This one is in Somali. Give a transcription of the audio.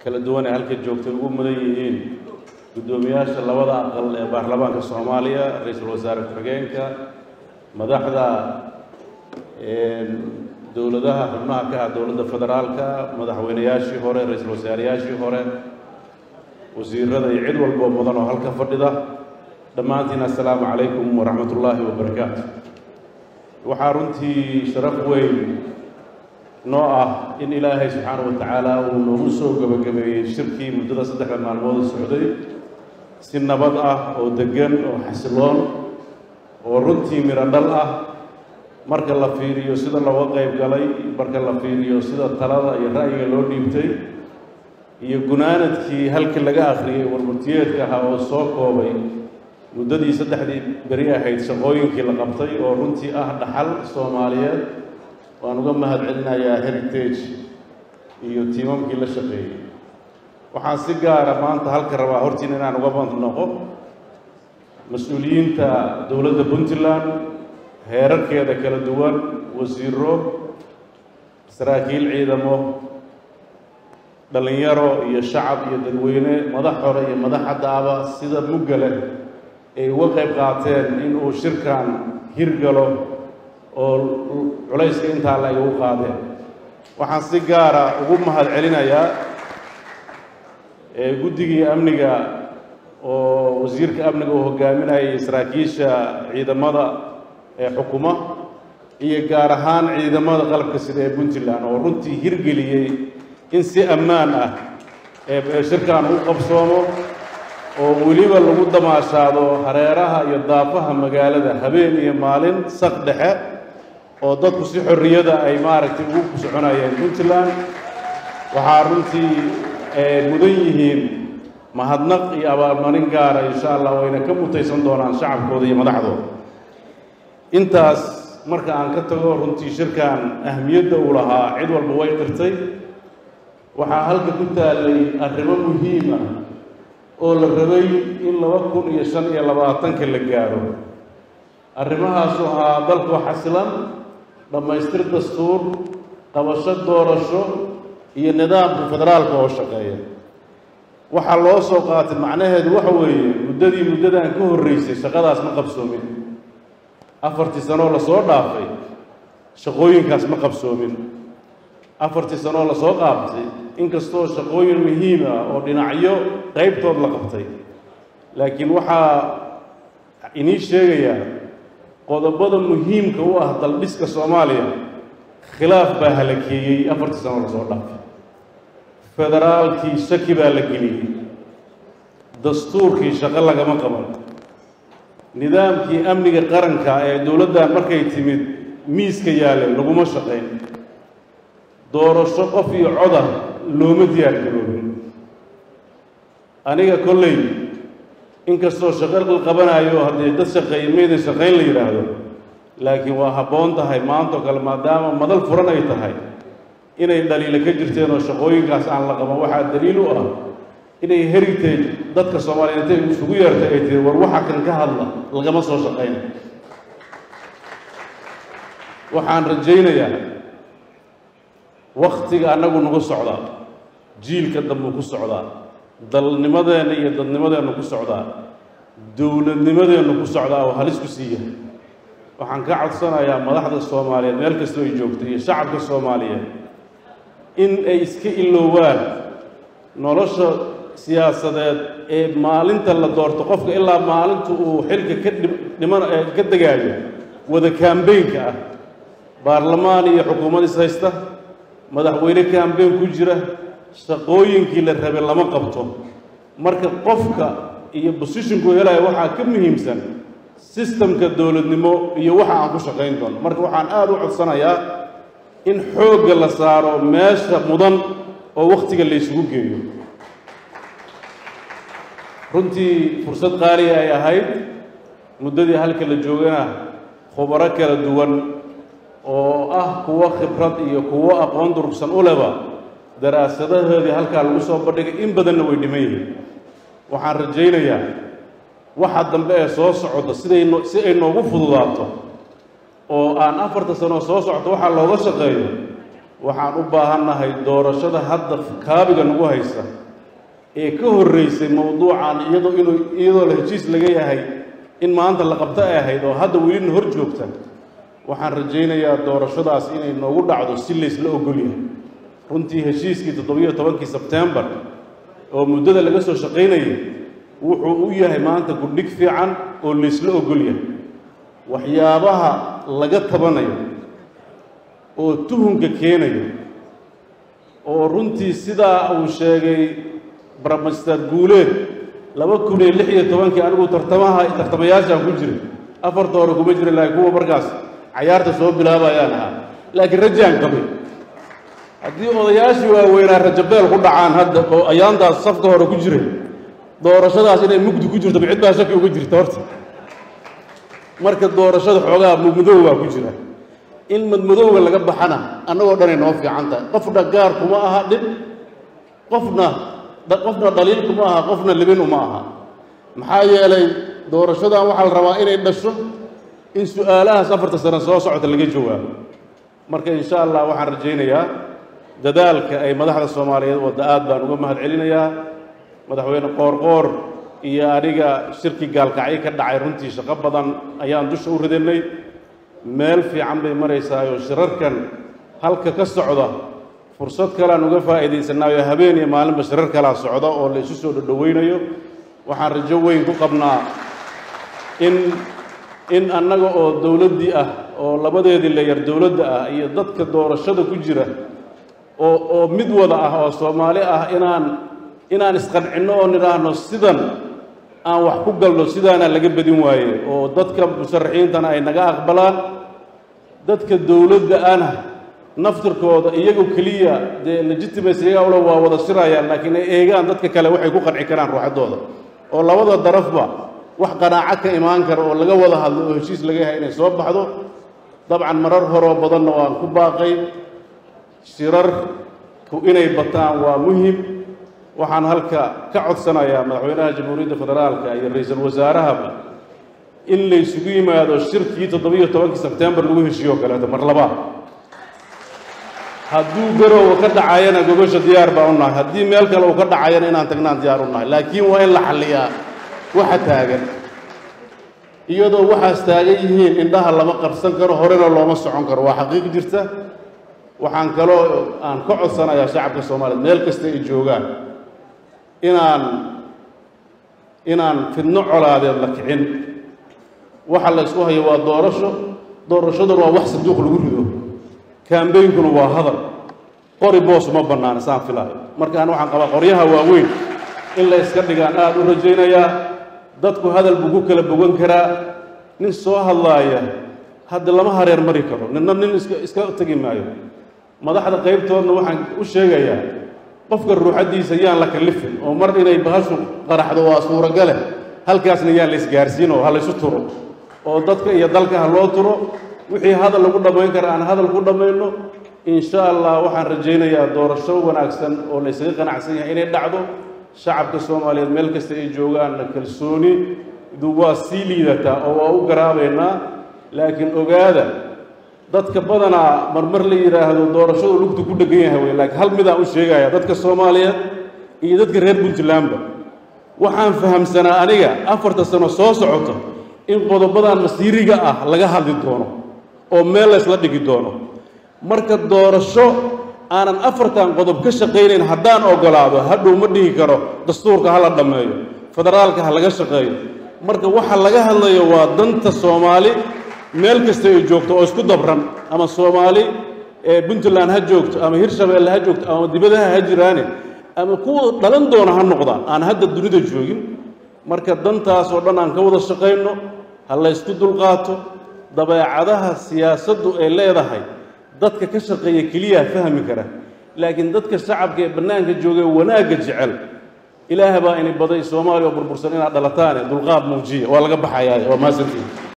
kala duwan ee halka joogtay ugu mudan yihiin guddoomiyaasha labada aqal ee baarlamaanka soomaaliya ra-iisul wasaare ku-xigeenka madaxda dowladaha xubnaha ka ah dowladda federaalka madaxweynayaashii hore ra-iisul wasaareyaashii hore wasiirada iyo cid walboo mudan oo halka fadhida dhammaantiin assalaamu calaykum waraxmat ullaahi wabarakaatu waxaa runtii sharaf weyn noo ah in ilaahay subxaana wa tacaala uu noogu soo gebagabeeyey shirkii muddada saddexda maalmood socday si nabad ah oo deggan oo xasiloon oo runtii midho dhal ah marka la fiiriyo sida looga qayb galay marka la fiiriyo sida talada iyo ra'yiga loo dhiibtay iyo gunaanadkii halkii laga akhriyey warmurtiyeedka ahaa oo soo koobay muddadii saddexdii beri ahayd shaqooyinkii la qabtay oo runtii ah dhaxal soomaaliyeed waan uga mahad celinayaa heritage iyo tiimamkii la shaqeeyey waxaan si gaara maanta halka rabaa hortiina inaan uga bandnoqo mas-uuliyiinta dowladda puntland heerarkeeda kala duwan wasiiro saraakiil ciidamo dhallinyaro iyo shacab iyo dadweyne madax hore iyo madax haddaaba sida mugga leh ay uga qayb qaateen in uu shirkan hirgalo oo culayska intaa la igu qaadeen waxaan si gaara ugu mahad celinayaa guddigii amniga oo wasiirka amniga uu hogaaminayay saraakiisha ciidamada ee xukuma iyo gaar ahaan ciidamada qalabka sida ee puntland oo runtii hirgeliyey in si ammaan ah ee shirkan u qabsoomo oo weliba lagu damaashaado hareeraha iyo daafaha magaalada habeen iyo maalin saq dhexe oo dadku si xorriyada ay maaragtay ugu soconayeen puntland waxaa runtii mudan yihiin mahadnaq iyo abaalmarin gaara insha allah wayna ka mutaysan doonaan shacabkooda iyo madaxdooda intaas marka aan ka tago runtii shirkan ahmiyadda uu lahaa cid walba way qirtay waxaa halka ku taallay arrimo muhiim ah oo la rabay in laba kun iyo shan iyo labaatanka la gaaro arrimahaasu ahaa dalkoo xasilan dhammaystir dastuur qabasho doorasho iyo nidaamka federaalka oo shaqeeya waxaa loo soo qaatay macnaheedu waxa weeye muddadii muddadan ka horreysay shaqadaas ma qabsoomin afartii sanoo lasoo dhaafay shaqooyinkaas ma qabsoomin afartii sanoo lasoo qaabtay inkastoo shaqooyin muhiim ah oo dhinacyo qaybtood la qabtay laakiin waxaa inii sheegayaa qodobada muhiimka u ah daldhiska soomaaliya khilaaf baa halakeeyey afartii sanoo lasoo dhaafay federaalkii shaki baa la geliyey dastuurkii shaqo lagama qaban nidaamkii amniga qaranka ee dowladdan markay timid miiska yaale laguma shaqayn doorasho qof iyo coda looma diyaar garoobin aniga kolley inkastoo shaqo la qabanayo haddii dad shaqeeya maydan shaqayn la yidhaahdo laakiin waa habboon tahay maantoo kale maadaama madal furan ay tahay inay dhaliilo ka jirteen oo shaqooyinkaas aan la qaban waxaa daliil u ah inay heritage dadka soomaaliyeed intay isugu yeertay ay tiri war waxa kan ka hadla lagama soo shaqayna waxaan rajaynayaa wakhtiga annagu nagu socdaa jiilka dambuu ku socdaa dalnimadeenna iyo dadnimadeennu ku socdaa dowladnimadeennu ku socdaa oo halis ku siiya waxaan ka codsanayaa madaxda soomaaliyeed meel kastoo ay joogto iyo shacabka soomaaliyeed in ay iska iloowaan nolosha siyaasadeed ee maalinta la doorto qofka ilaa maalinta uu xilka ka dhiman ka degaayo wada kaambeynka ah baarlamaan iyo xukuumad is haysta madaxweyne kaambeyn ku jira shaqooyinkii la rabay lama qabto marka qofka iyo bosishinku helaya waxaa ka muhiimsan sistamka dowladnimo iyo waxa aan ku shaqayn doono marka waxaan aada u codsanayaa in xoogga la saaro meesha mudan oo wakhtiga la ysugu geeyo runtii fursad qaaliya ay ahayd muddadii halka la joogana khubaro kala duwan oo ah kuwo khibrad iyo kuwo aqoon durugsan u leba daraasadahoodii halkaa lagu soo bandhigay in badanna way dhiman yihiin waxaan rajaynayaa waxa dambe ee soo socda siday no si ay noogu fududaato oo aan afarta sanoo soo socto waxaa looga shaqeeyo waxaan u baahannahay doorashada hadda kaabiga nagu haysa ee ka horreysay mowduucan iyadoo inuu iyadoo la heshiis laga yahay in maanta la qabto ay ahayd oo hadda welina hor joogta waxaan rajaynayaa doorashadaas inay noogu dhacdo si laysla ogol yahay runtii heshiiskii toddobiyo tobankii sebtembar oo muddada laga soo shaqaynayay wuxuu u yahay maanta gudhig fiican oo laysla ogol yahay waxyaabaha laga tabanayo oo tuhunka keenayo oo runtii sidaa uu sheegay baramaster guuleed laba kun iyo lix iyo tobankii anigu tartamaha tartamayaashaan ku jiray afarta hore kuma jirin laakiin kuwa markaas cayaarta soo bilaabayaan ahaa laakiin rajaan qabay haddii odayaashii waaweynaa rajabeel ku dhacaan hadda oo ayaantaas safka hore ku jiray doorashadaas inay mugdi ku jirto ma cid baa shaki uga jirta horta marka doorashada xoogaa mugmadow baa ku jira in madmadowga laga baxana annagoo dhanay noo fiican tahay qofna gaar kuma aha dhib qofna qofna dhaliil kuma aha qofna libin uma aha maxaa yeelay doorashadan waxaa la rabaa inay dhasho in su-aalahaas afarta sano soo socota laga jawaabo marka insha allah waxaan rajaynayaa dadaalka ay madaxda soomaaliyeed wadda aad baan uga mahad celinayaa madaxweyne qoorqoor iyo aniga shirki gaalkacyo ka dhacay runtii shaqo badan ayaan dusha u ridanay meel fiican bay maraysaayoo shirarkan halka ka socda fursad kalean uga faa'iidaysanaayo habeen iyo maalinba shirar kalaa socda oo la isu soo dhodhoweynayo waxaan rajo weyn ku qabnaa in in annaga oo dowladdii ah oo labadeedii layar dowladda ah iyo dadka doorashada ku jira oo oo mid wada ah oo soomaali ah inaan inaan isqancinno oo nidhaahno sidan aan wax ku galno sidaana laga badin waaye oo dadka musharaxiintana ay naga aqbalaan dadka dowladda ana naftirkooda iyagu keliya dee legitimacy iyaga ula waa wada shirayaan laakiin ay eegaan dadka kale waxay ku qanci karaan ruuxaddooda oo labada darafba wax qanaaco ka imaan kara oo laga wada hadlo oo heshiis laga yahay inay soo baxdo dabcan marar horoo badanna waan ku baaqay shirarku inay bataan waa muhim waxaan halka ka codsanayaa madaxweynaha jamhuuriyadda federaalka iyo ra-iisul wasaarahaba in laysugu yimaado shirkii toddobiyo tobankii sebtembar lagu heshiiyo kaleeto mar labaad hadduu garowga ka dhacayana gogosha diyaar baan u nahay haddii meel kale uu ka dhacayana inaan tagnaan diyaar u nahay laakiin waa in la xalliyaa waxa taagan iyadoo waxaas taagan yihiin indhaha lama qabsan karo horena looma socon karo waa xaqiiq jirta waxaan kaloo aan ka codsanayaa shacabka soomaaliyeed meel kasta ay joogaan inaan inaan fidno colaadeed la kicin waxa la ysku hayo waa doorasho doorashaduna waa wax sanduuq lagu rido kaambeynkuna waa hadal qori boos uma bannaana saan filaayo markaan waxaan qabaa qoryaha waaweyn in la yska dhigaan aada u rajaynayaa dadku hadal buu ku kala bogan karaa nin soo hadlaaya hadda lama hareer mari karo ninna nin iska iska tegi maayo madaxda qaybtoodna waxaan u sheegayaa qofka ruuxaddiisa yaan la kallifin oo mar inay bahashu qaraxdo waa suuragale halkaasna yaan la isgaarsiin oo ha laysu turo oo dadka iyo dalka ha loo turo wixii hadal lagu dhammayn kara aan hadal ku dhammayno insha allah waxaan rajaynayaa doorasho wanaagsan oo la ysaga qanacsan yahay inay dhacdo shacabka soomaaliyeed meel kasta ay joogaanna kalsooni du waa sii liidataa oo waa u garaabaynaa laakiin ogaada dadka badanaa marmar la yidhaahdo doorashadu lugtu ku dhegan yahay wey laakiin hal midaan u sheegaya dadka soomaaliyeed iyo dadka reer puntlandba waxaan fahamsanaa aniga afarta sano soo socoto in qodobadan masiiriga ah laga hadli doono oo meel laysla dhigi doono marka doorasho aanan afartan qodob ka shaqaynayn haddaan ogolaado hadhow ma dhihi karo dastuurka ha la dhammeeyo federaalka ha laga shaqeeyo marka waxa laga hadlayo waa danta soomaali meel kasta ay joogto oo isku dabran ama soomaali ee puntland ha joogto ama hirshabeelle ha joogto ama dibadaha ha jiraane ama kuwa dhalan doona ha noqdaan aan hadda dunida joogin marka dantaas oo dhan aan ka wada shaqayno ha laysku dulqaato dabeecadaha siyaasaddu ay leedahay dadka ka shaqeeya keliyaa fahmi kara laakiin dadka shacabka ee bannaanka joogay wanaagga jecel ilaah baa ini baday soomaaliya oo burbursan inaad dhalataane dulqaad muujiya waa laga baxayaa waa maasantiin